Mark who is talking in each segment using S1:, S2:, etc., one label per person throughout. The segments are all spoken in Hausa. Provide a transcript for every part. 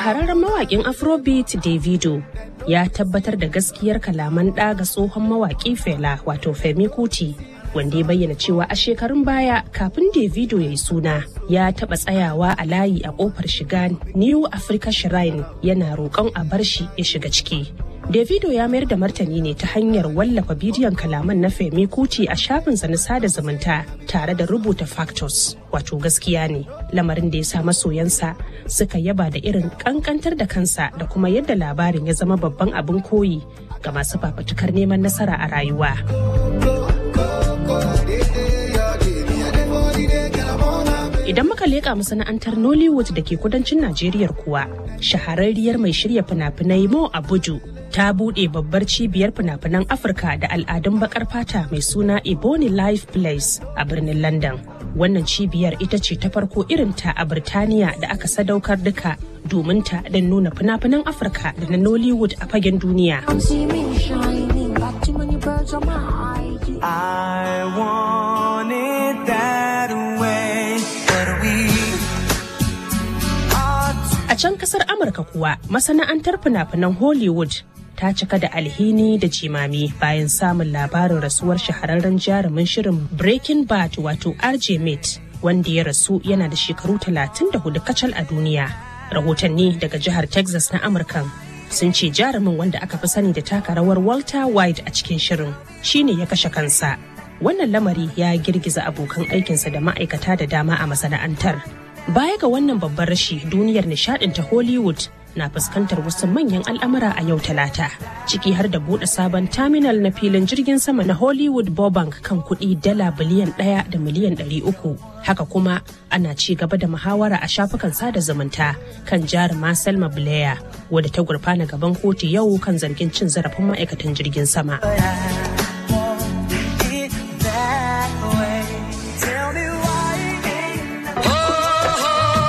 S1: shahararren mawaƙin afrobeat davido ya tabbatar da gaskiyar kalaman ɗa ga tsohon mawaƙi fela wato femi kuti wanda ya bayyana cewa a shekarun baya kafin davido ya yi suna ya taɓa tsayawa a layi a ƙofar shiga new africa shrine yana roƙon a bar shi ya shiga ciki davido ya mayar da martani ne ta hanyar wallafa bidiyon kalaman na femi kuti a shafinsa na sada zumunta tare da rubuta factors wato gaskiya ne lamarin da ya sa masoyansa suka yaba da irin kankantar da kansa da kuma yadda labarin ya zama babban abin koyi ga masu fafatukar neman nasara a rayuwa. Idan muka leƙa masana'antar Nollywood da ke kudancin Najeriya kuwa, shahararriyar mai shirya fina-finai Mo Abuju ta buɗe babbar cibiyar fina-finan Afirka da al'adun bakar fata mai suna Ebony Life Place a birnin London. Wannan cibiyar ita ce ta farko irinta a Birtaniya da aka sadaukar duka domin ta don nuna fina-finan Afirka da na Nollywood a fagen duniya.
S2: I want it that way, but we
S1: A can kasar Amurka kuwa masana'antar fina-finan Hollywood ta cika da alhini da jimami bayan samun labarin rasuwar shahararren jarumin shirin Breaking Bad wato RJ Mate wanda ya rasu yana da shekaru 34 kacal a duniya. Rahotanni daga jihar Texas na Amurkan sun ce jarumin wanda aka fi sani da taka rawar Walter White a cikin shirin shine ya kashe kansa. Wannan lamari ya girgiza abokan aikinsa da ma'aikata da dama a masana'antar. Baya ga wannan babban rashi duniyar nishadin ta Hollywood na fuskantar wasu manyan al'amura a yau talata ciki har da bude sabon terminal na filin jirgin sama na Hollywood Burbank kan kuɗi dala biliyan ɗaya da miliyan ɗari uku. Haka kuma ana ci gaba da muhawara a shafukan sada zumunta kan jaruma Selma Blair wadda ta gurfana gaban kotu yau kan zargin cin zarafin ma'aikatan jirgin sama.
S2: it that way. Tell me why it ain't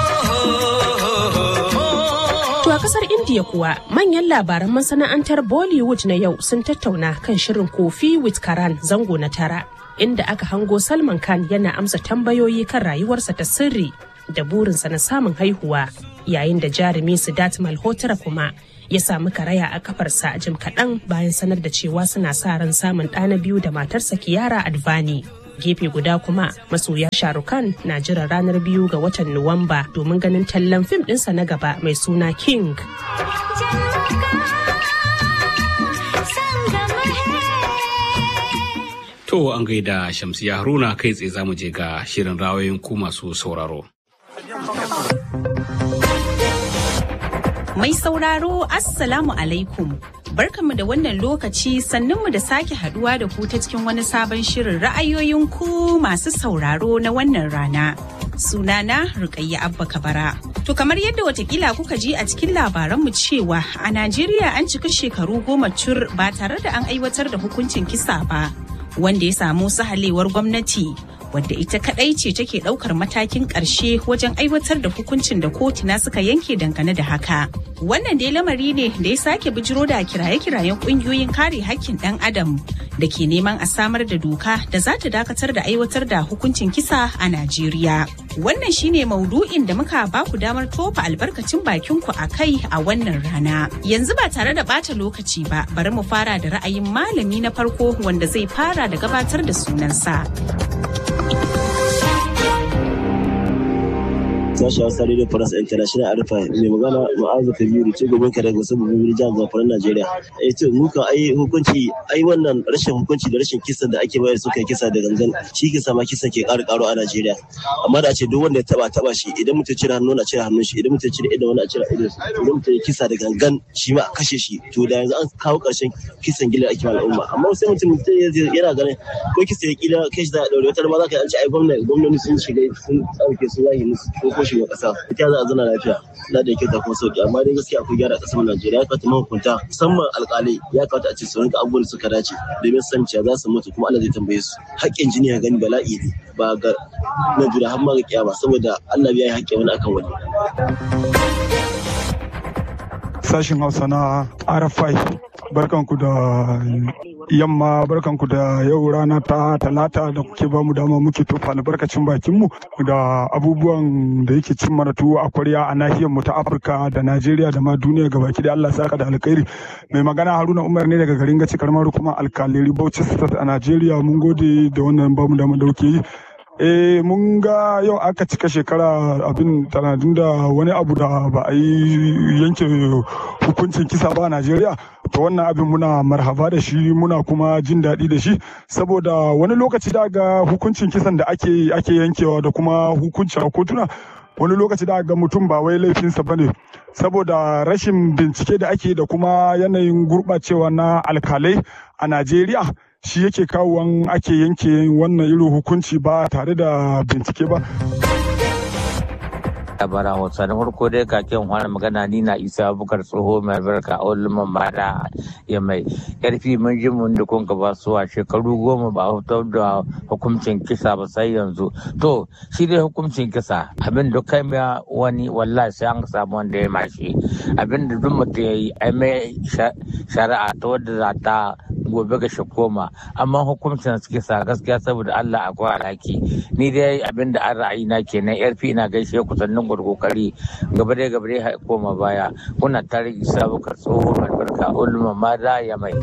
S1: To a kasar India kuwa manyan labaran masana'antar Bollywood na yau sun tattauna kan shirin Kofi with Karan zango na tara inda aka hango Salman Khan yana amsa tambayoyi kan rayuwarsa ta sirri da burinsa na samun haihuwa yayin da jarumi Siddharth Malhotra kuma ya samu karaya a kafarsa jim kaɗan bayan sanar da cewa suna sa ran samun ɗa na biyu da matarsa Kiara Advani. gefe guda kuma masoya sharukan na jiran ranar biyu ga watan nuwamba domin ganin tallan fim ɗinsa na gaba mai suna king
S3: To an gaida Shamsiya Haruna kai tsaye za mu je ga shirin rawayin ku masu sauraro.
S4: Mai sauraro Assalamu alaikum. Barkanmu da wannan lokaci sannunmu da sake haduwa da ku ta cikin wani sabon shirin ra'ayoyin ku masu sauraro na wannan rana. Sunana Rukayya Abba Kabara. To kamar yadda watakila kuka ji a cikin labaranmu cewa a Najeriya an cika shekaru goma cur ba tare da an aiwatar da hukuncin kisa ba. Wanda ya samu sahalewar gwamnati wadda ita kadai ce take daukar matakin karshe wajen aiwatar da hukuncin da kotuna suka yanke dangane da haka. Wannan dai lamari ne da ya sake bijiro da kiraye-kirayen kungiyoyin kare hakkin dan adam da ke neman a samar da doka da za ta dakatar da aiwatar da hukuncin kisa a Najeriya. Wannan shine maudu'in da muka ba ku damar tofa albarkacin bakin ku a kai a wannan rana. Yanzu ba tare da bata lokaci ba, bari mu fara da ra'ayin malami na farko wanda zai fara da gabatar da sunansa.
S5: sashi hausa radio france international arfa mai magana ma'azu kabiru ce gaban ka daga wasu babban jihar zamfara najeriya eh to mu kan ai hukunci ai wannan rashin hukunci da rashin kisan da ake bayar suka kisa da gangan shi kisa ma kisan ke ƙara ƙaro a najeriya amma da a ce duk wanda ya taba taba shi idan mutum cire hannu na cire hannun shi idan mutum cire idan wani a cire idan idan mutum ya kisa da gangan shi ma a kashe shi to da yanzu an kawo ƙarshen kisan gila ake ma al'umma amma sai mutum yana ganin ko kisa ya kila kai shi za a daure wata ma za ka yi an ce ai gwamnati gwamnati sun shiga sun tsarke su zahi musu ko ko shugaban kasa ita za a zana lafiya na da kyauta kuma sauki amma dai gaskiya akwai gyara kasar Najeriya ya kamata mahukunta musamman alƙalai ya kamata a ce su rinka abubuwan da suka dace domin san cewa za su mutu kuma Allah zai tambaye su haƙƙin jini ya gani bala'i ne ba ga na jura har ma ga kiyama saboda Allah ya yi haƙƙin wani akan wani
S6: sashin hausa na rfi barkanku da yamma barkanku da yau rana ta talata da kuke bamu dama muke tofa albarkacin bakinmu da abubuwan da yake cin mana tuwo a kwarya a nahiyar mu ta Afirka da Najeriya da ma duniya gabaki da Allah saka da alkhairi mai magana Haruna Umar ne daga garin Gaci karamar kuma alkaleri Bauchi State a Najeriya mun gode da wannan bamu dama da kuke yi eh mun ga yau aka cika shekara abin tanadin da wani abu da ba a yi yanke hukuncin kisa ba a najeriya to wannan abin muna marhaba da shi muna kuma jin daɗi da shi saboda wani lokaci da ga hukuncin kisan da ake ake yankewa da kuma hukunci a kotuna wani lokaci da ga mutum ba wai laifinsa ba ne saboda rashin bincike da ake da kuma yanayin gurɓacewa na alkalai a najeriya shi yake kawowan ake yanke wannan irin hukunci ba tare da bincike ba.
S7: bara hausa na farko dai kakin wani magana ni na isa bukar tsoho mai albarka a wani mara ya mai karfi mun ji mun da kun ba su a shekaru goma ba fitar da hukuncin kisa ba sai yanzu to shi dai hukuncin kisa abin da kai mai wani wallahi sai an samu wanda ya mashi abin da duk mutum ya yi ai mai shari'a ta wadda za ta gobe ga koma amma hukuncin kisa gaskiya saboda Allah akwai alhaki ni dai abin da an ra'ayi na kenan yarfi ina gaishe ku sannan kokari gaba dai gaba dai koma baya kuna tare isa bukar tsoho albarka ulma mada ya mai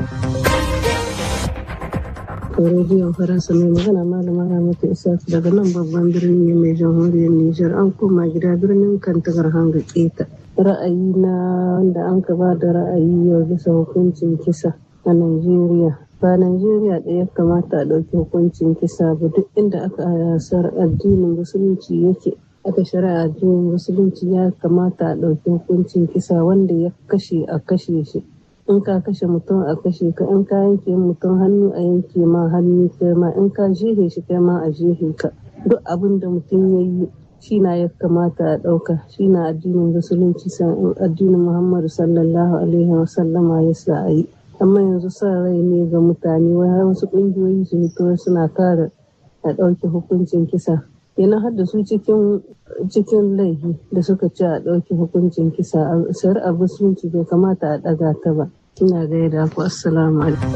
S8: rediyon faransa mai magana malama ramatu isaac daga nan babban birni mai jamhuriyar nijar an koma gida birnin kantagar hanga keta ra'ayi na wanda an ka ba da ra'ayi yau bisa hukuncin kisa a Najeriya. Ba Najeriya ɗaya kamata a ɗauki hukuncin kisa ba duk inda aka yasar addinin musulunci yake. Aka shari'a addinin musulunci ya kamata a ɗauki hukuncin kisa wanda ya kashe a kashe shi. In ka kashe mutum a kashe ka, in ka yanke mutum hannu a yanke ma hannu kai ma, in ka jehe shi kai ma a jehe ka. Duk abin da mutum ya yi shi na ya kamata a ɗauka shi na addinin musulunci addinin Muhammadu sallallahu alaihi wasallama ya sa a yi. amma yanzu sa rai ne ga mutane wai har wasu ƙungiyoyi su fito suna kare a ɗauke hukuncin kisa yana har da su cikin cikin laifi da suka ce a ɗauke hukuncin kisa shari'a musulunci bai kamata a ɗaga ta ba ina gaida ku assalamu alaikum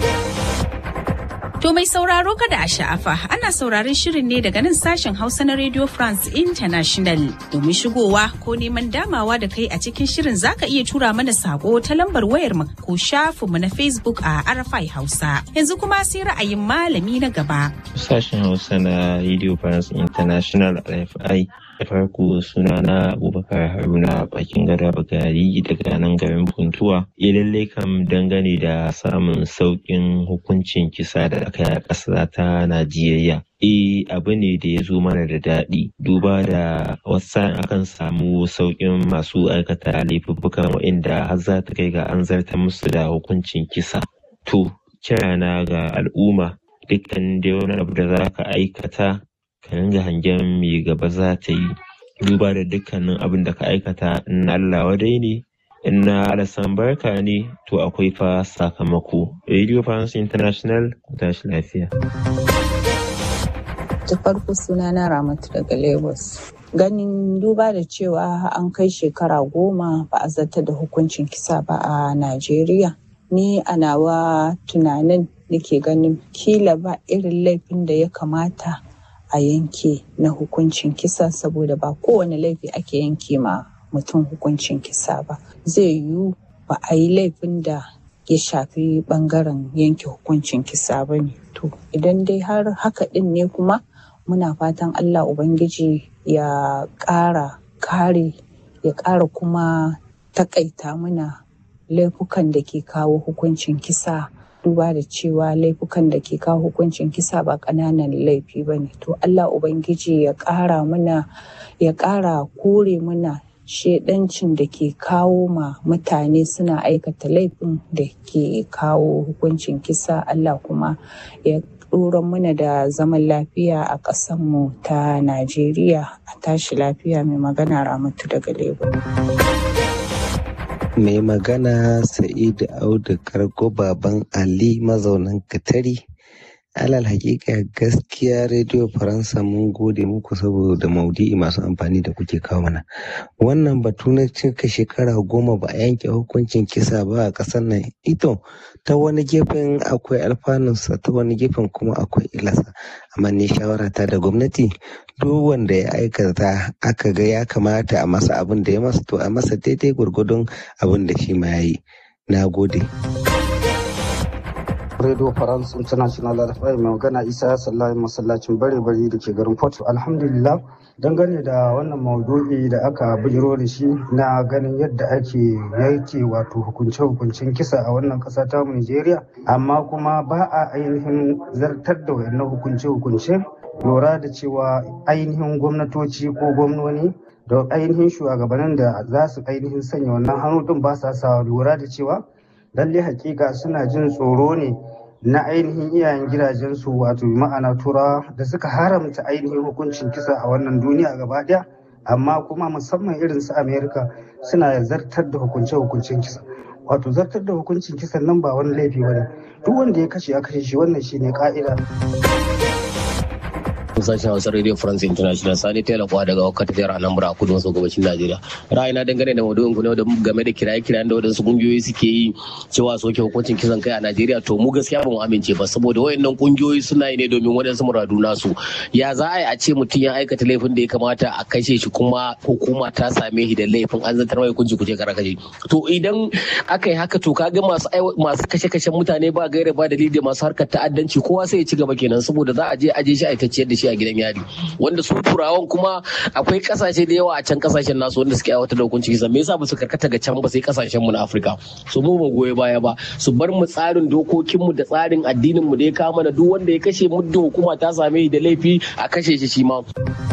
S4: To mai sauraro kada a sha'afa ana sauraron shirin ne daga nan sashen Hausa na Radio France International. Domin shigowa ko neman damawa da kai a cikin shirin zaka iya tura mana sako ta lambar wayar mu ko shafin mu na Facebook a Arafai Hausa. Yanzu kuma sai ra'ayin malami na gaba.
S9: Sashen Hausa na Radio France International RFI da farko suna na abubakar haruna bakin gada bagari daga nan garin puntuwa ya lalle kam dangane da samun sauƙin hukuncin kisa da aka yi a ƙasa ta najeriya e abu ne da ya zo mana da daɗi duba da wasu akan samu sauƙin masu aikata laifuffukan waɗanda har za ta kai ga an zarta musu da hukuncin kisa to kirana ga al'umma dukkan dai wani abu da za ka aikata ka ringa hangen me gaba za ta yi duba da dukkanin abin da ka aikata in Allah wadai ne in na alasan barka ne to akwai fa sakamako radio france international tashi lafiya
S10: ta farko suna na ramatu daga lagos ganin duba da cewa an kai shekara goma ba a zata da hukuncin kisa ba a najeriya ni a nawa tunanin nake ganin kila ba irin laifin da ya kamata a yanke na hukuncin kisa saboda ba kowane laifi ake yanke ma mutum hukuncin kisa ba zai yiwu ba a yi laifin da ya shafi bangaren yanke hukuncin kisa ba ne to idan dai har haka din ne kuma muna fatan allah ubangiji ya ƙara kare ya ƙara kuma takaita muna laifukan da ke kawo hukuncin kisa duba da cewa laifukan da ke kawo hukuncin kisa ba ƙananan laifi ba ne to allah ubangiji ya ƙara muna ya ƙara kore muna shedancin da ke kawo ma mutane suna aikata laifin da ke kawo hukuncin kisa allah kuma ya ɗoran muna da zaman lafiya a ƙasanmu ta najeriya a tashi lafiya mai magana ramatu daga lagos
S11: mai magana sa'idu audu kargo baban ali mazaunin katari alal hakika gaskiya rediyo faransa mun gode muku saboda maudu'i masu amfani da kuke kawo mana wannan batu na cika shekara goma ba a yanke hukuncin kisa ba a ƙasar nan ito ta wani gefen akwai alfanunsa ta wani gefen kuma akwai ilasa amma ni shawara ta da gwamnati duk wanda ya aikata aka ga ya kamata a masa abin da ya masa to a masa daidai gwargwadon abin da shi ma ya yi na gode
S12: Radio France International RFI mai magana Isa Sallahi masallacin bare bari da ke garin Port. Alhamdulillah dangane da wannan maudu'i da aka bijiro da shi na ganin yadda ake yake wato hukunce-hukuncen kisa a wannan ƙasa ta Nigeria amma kuma ba a ainihin zartar da wayannan hukunce-hukunce lura da cewa ainihin gwamnatoci ko gwamnoni da ainihin shugabannin da za su ainihin sanya wannan hannu din ba sa sa lura da cewa lalle hakika suna jin tsoro ne na ainihin iyayen gidajensu wato ma'ana tura da suka haramta ainihin hukuncin kisa a wannan duniya gaba daya amma kuma musamman irin su amerika suna zartar da hukunce-hukuncin kisa wato zartar da hukuncin kisan nan ba wani laifi ba ne duk wanda ya kashe a kashe shi wannan shine ka'ida
S13: sashen hausa radio france international sani taylor kuwa daga wakata jihar anambra a kudu maso gabashin najeriya ra'ayina dangane da maudu'in ku ne game da kiraye-kirayen da wadansu kungiyoyi suke yi cewa soke hukuncin kisan kai a najeriya to mu gaskiya ba mu amince ba saboda wayannan kungiyoyi suna yi ne domin wadansu muradu nasu ya za a yi a ce mutum ya aikata laifin da ya kamata a kashe shi kuma hukuma ta same shi da laifin an zantar mai hukunci kuce kara kashe to idan aka yi haka to kaga masu masu kashe-kashen mutane ba gaira ba dalili da masu harkar ta'addanci kowa sai ya ci gaba kenan saboda za a je aje shi aikacciyar da shi a gidan yari wanda su turawan kuma akwai kasashe da yawa a can kasashen nasu wanda suke aiwatar da hukunci kisa me yasa ba su karkata ga can ba sai kasashen mu na Afirka su mu ba goye baya ba su bar mu tsarin dokokin mu da tsarin addinin mu da ya kama da duk wanda ya kashe muddin hukuma ta same shi da laifi a kashe shi shi ma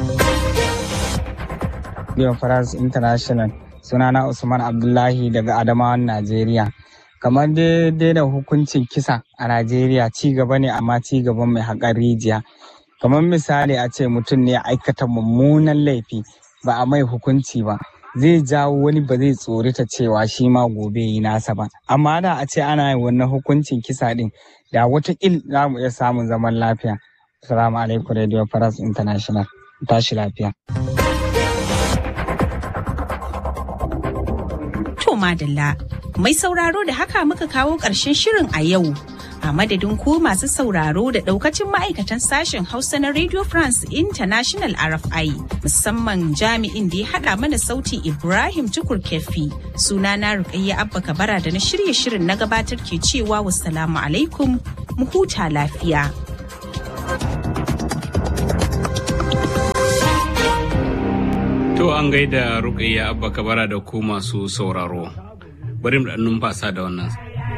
S14: Radio France International sunana Usman Abdullahi daga Adamawan Najeriya kamar daidai da hukuncin kisa a Najeriya ci gaba ne amma ci gaban mai haƙar rijiya kamar misali a ce mutum ne ya aikata mummunan laifi ba a mai hukunci ba zai jawo wani ba zai tsorita cewa shi ma gobe yi nasa ba amma da a ce ana yin wannan hukuncin kisa din da watakil za mu iya samun zaman lafiya salamu alaikum radio faras international tashi lafiya
S4: to madalla mai sauraro da haka muka kawo ƙarshen shirin a yau a madadin ku masu sauraro da daukacin ma'aikatan sashen hausa na radio france international rfi musamman jami'in da ya hada mana sauti ibrahim tukur kefi suna na rukayya abba kabara da na shirye shirin na gabatar ke cewa wassalamu alaikum mu huta lafiya
S3: To an gaida rukayya abba kabara da ku masu sauraro bari mu da numfasa da wannan